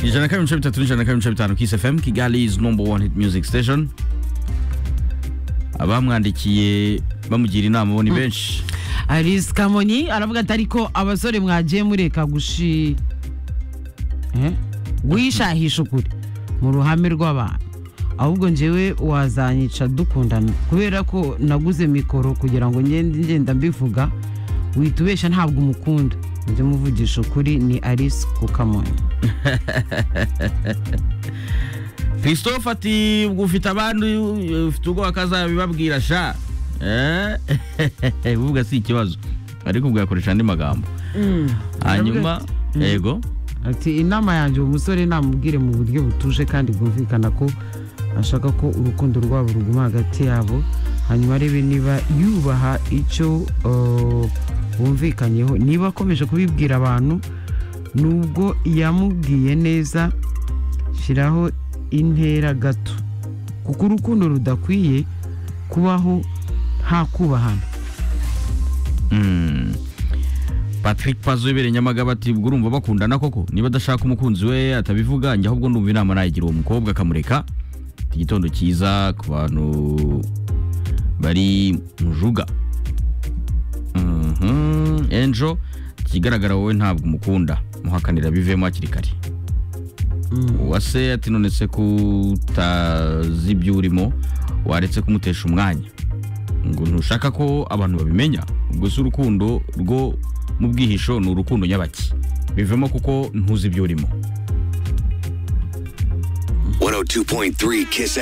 Ijana na kabiri ibice bitatu n'ijana na kabiri ibice bitanu Kiss FM Kigali is number one hit music station abamwandikiye bamugira inama bo ni benshi Alice Kamonyi aravuga ati ariko abasore mwagiye mureka gushi guhishahisha ukuri mu ruhame rw'abantu ahubwo njyewe wazanyica dukundana kubera ko naguze mikoro kugira ngo ngende ngenda mbivuga wihita ubeshya ntabwo umukunda njye muvugisha ukuri ni Alice ku Kamonyi christophe ati ubwo ufite abandi ufite ubwoba ko azabibabwira sha uvuga si ikibazo ariko ubwo yakoresha andi magambo hanyuma yego ati inama yanjye uwo musore namubwire mu buryo butuje kandi bwumvikana ko ashaka ko urukundo rwabo ruguma hagati yabo hanyuma arebe niba yubaha icyo uh, bumvikanyeho niba akomeje kubibwira abantu nubwo yamubwiye neza shyiraho intera gato kuko urukundo rudakwiye kubaho nta kubahana Mm. patrick pazo ubereye nyamagaba ati ubwo urumva bakundana koko niba adashaka umukunzi we atabivuga njye ahubwo ndumva inama nayigira uwo mukobwa akamureka Iki gitondo cyiza ku bantu bari mu juga Mhm. enjo ikigaragara wowe ntabwo umukunda muhakanira bivemo hakiri kare uwase ati none se kutazi ibyo urimo waretse kumutesha umwanya ngo ntushaka ko abantu babimenya ubwo si urukundo rwo mu bwihisho ni urukundo nyabaki bivemo kuko ntuzi ibyo urimo 102.3 Kiss